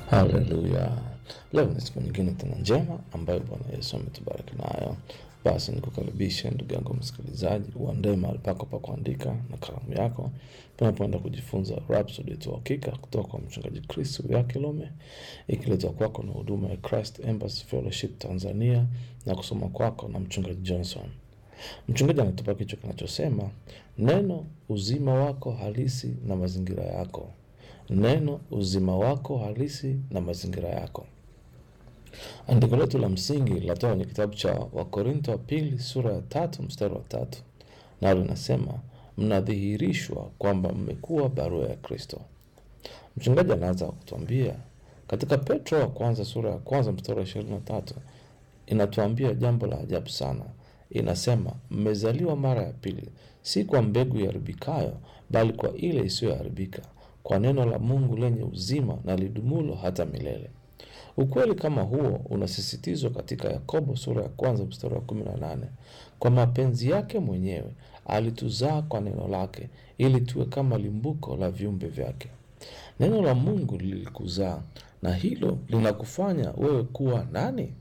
Haleluya! Leo ni siku nyingine tena njema ambayo Bwana Yesu ametubariki nayo. Basi nikukaribishe ndugu yangu msikilizaji, uandae mahali pako pa kuandika na kalamu yako, tunapoenda kujifunza Rhapsody ya Uhakika kutoka kwa mchungaji Chris Kilome, ikiletwa kwako na huduma ya Christ Embassy Fellowship Tanzania na kusoma kwako na mchungaji Johnson. Mchungaji anatupa kichwa kinachosema neno uzima wako halisi na mazingira yako. Neno uzima wako halisi na mazingira yako. Andiko letu la msingi linatoka kwenye kitabu cha Wakorinto wa pili sura ya tatu mstari wa tatu nalo linasema mnadhihirishwa kwamba mmekuwa barua ya Kristo. Mchungaji anaanza kutuambia katika Petro wa kwanza sura ya kwanza mstari wa ishirini na tatu inatuambia jambo la ajabu sana. Inasema mmezaliwa mara ya pili, si kwa mbegu iharibikayo, bali kwa ile isiyoharibika, kwa neno la Mungu lenye uzima na lidumulo hata milele. Ukweli kama huo unasisitizwa katika Yakobo sura ya kwanza mstari wa kumi na nane kwa mapenzi yake mwenyewe alituzaa kwa neno lake, ili tuwe kama limbuko la viumbe vyake. Neno la Mungu lilikuzaa, na hilo linakufanya wewe kuwa nani?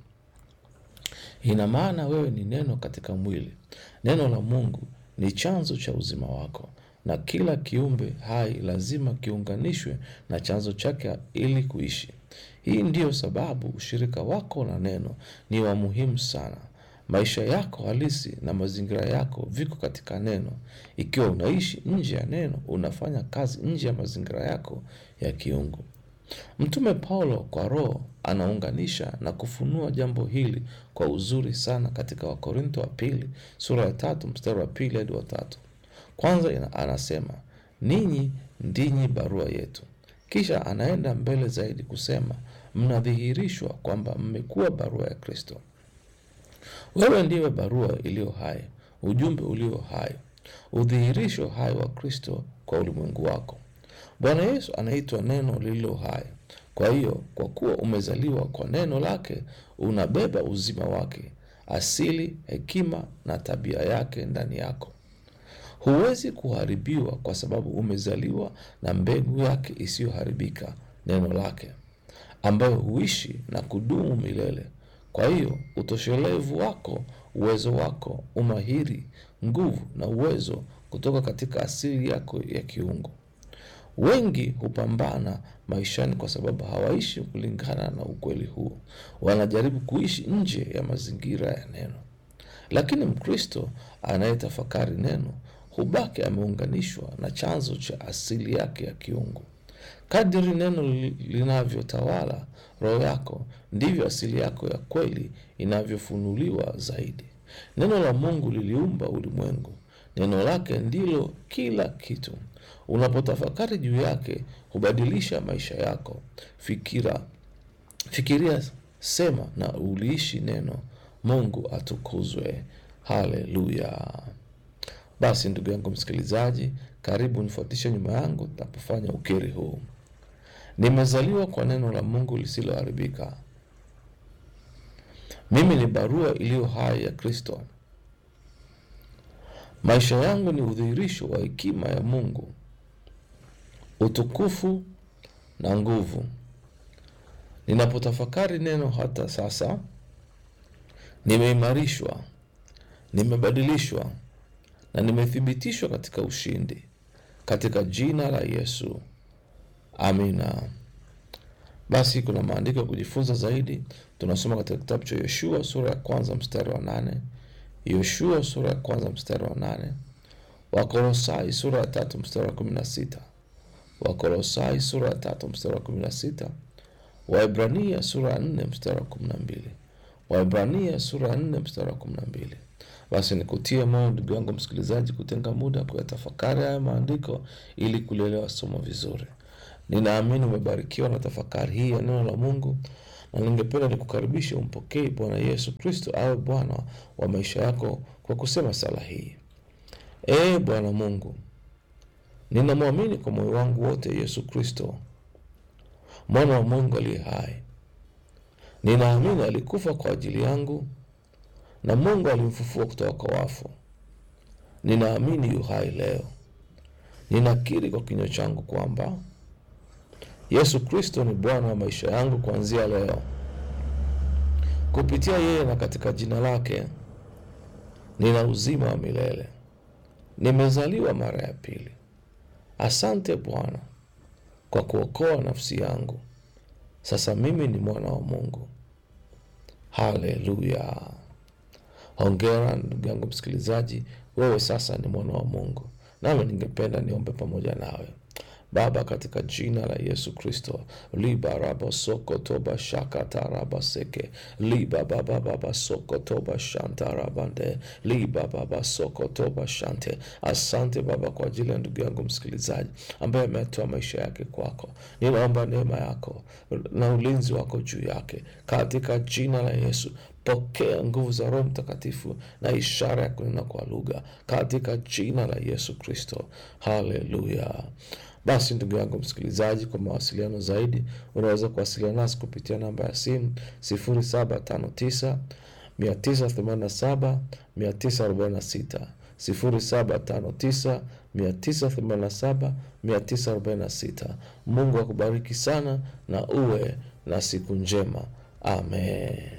Ina maana wewe ni neno katika mwili. Neno la Mungu ni chanzo cha uzima wako, na kila kiumbe hai lazima kiunganishwe na chanzo chake ili kuishi. Hii ndiyo sababu ushirika wako na neno ni wa muhimu sana. Maisha yako halisi na mazingira yako viko katika neno. Ikiwa unaishi nje ya neno, unafanya kazi nje ya mazingira yako ya kiungu. Mtume Paulo kwa Roho anaunganisha na kufunua jambo hili kwa uzuri sana katika Wakorinto wa pili sura ya tatu mstari wa pili hadi wa tatu. Kwanza ina- anasema ninyi ndinyi barua yetu, kisha anaenda mbele zaidi kusema mnadhihirishwa kwamba mmekuwa barua ya Kristo. Wewe ndiwe barua iliyo hai, ujumbe ulio hai, udhihirisho hai wa Kristo kwa ulimwengu wako. Bwana Yesu anaitwa neno lililo hai. Kwa hiyo, kwa kuwa umezaliwa kwa neno lake, unabeba uzima wake, asili, hekima na tabia yake ndani yako. Huwezi kuharibiwa kwa sababu umezaliwa na mbegu yake isiyoharibika, neno lake, ambayo huishi na kudumu milele. Kwa hiyo utoshelevu wako, uwezo wako, umahiri, nguvu na uwezo kutoka katika asili yako ya kiungu. Wengi hupambana maishani kwa sababu hawaishi kulingana na ukweli huo. Wanajaribu kuishi nje ya mazingira ya neno. Lakini Mkristo anayetafakari neno hubaki ameunganishwa na chanzo cha asili yake ya kiungu. Kadiri neno li- linavyotawala roho yako, ndivyo asili yako ya kweli inavyofunuliwa zaidi. Neno la Mungu liliumba ulimwengu. Neno lake ndilo kila kitu. Unapotafakari juu yake, hubadilisha maisha yako. Fikira, fikiria, sema na uliishi neno. Mungu atukuzwe. Haleluya! Basi ndugu yangu msikilizaji, karibu nifuatishe nyuma yangu tunapofanya ukiri huu. Nimezaliwa kwa neno la Mungu lisiloharibika. Mimi ni barua iliyo hai ya Kristo. Maisha yangu ni udhihirisho wa hekima ya Mungu, utukufu na nguvu. Ninapotafakari neno hata sasa, nimeimarishwa, nimebadilishwa na nimethibitishwa katika ushindi, katika jina la Yesu. Amina. Basi kuna maandiko ya kujifunza zaidi. Tunasoma katika kitabu cha Yoshua sura ya kwanza mstari wa nane Yoshua sura ya kwanza mstari wa nane Wakolosai sura ya tatu mstari wa kumi na sita Wakolosai sura ya tatu mstari wa kumi na sita Waebrania sura ya nne mstari wa kumi na mbili Waebrania sura ya nne mstari wa kumi na mbili Basi nikutie moyo ndugu yangu msikilizaji, kutenga muda kuyatafakari haya maandiko ili kulielewa somo vizuri. Ninaamini umebarikiwa na tafakari hii ya neno la Mungu, na ningependa nikukaribishe umpokee Bwana Yesu Kristo awe Bwana wa maisha yako kwa kusema sala hii: Ee Bwana Mungu, ninamwamini kwa moyo wangu wote Yesu Kristo, mwana wa Mungu aliye hai. Ninaamini alikufa kwa ajili yangu na Mungu alimfufua kutoka kwa wafu. Ninaamini yu hai leo. Ninakiri kwa kinywa changu kwamba Yesu Kristo ni Bwana wa maisha yangu kuanzia leo. Kupitia yeye na katika jina lake nina uzima wa milele, nimezaliwa mara ya pili. Asante Bwana kwa kuokoa nafsi yangu. Sasa mimi ni mwana wa Mungu. Haleluya! Hongera ndugu yangu msikilizaji, wewe sasa ni mwana wa Mungu. Nami ningependa niombe pamoja nawe. Baba, katika jina la Yesu Kristo, liba raba soko toba shaka taraba seke liba baba baba soko toba shanta rabande liba baba soko toba shante. Asante Baba kwa ajili ya ndugu yangu msikilizaji ambaye ametoa maisha yake kwako. Ninaomba neema yako na ulinzi wako juu yake katika jina la Yesu. Pokea nguvu za Roho Mtakatifu na ishara ya kunena kwa lugha katika jina la Yesu Kristo. Haleluya. Basi ndugu yangu msikilizaji, kwa mawasiliano zaidi unaweza kuwasiliana nasi kupitia namba ya simu 0759 987 946 0759 987 946. Mungu akubariki sana na uwe na siku njema. Amen.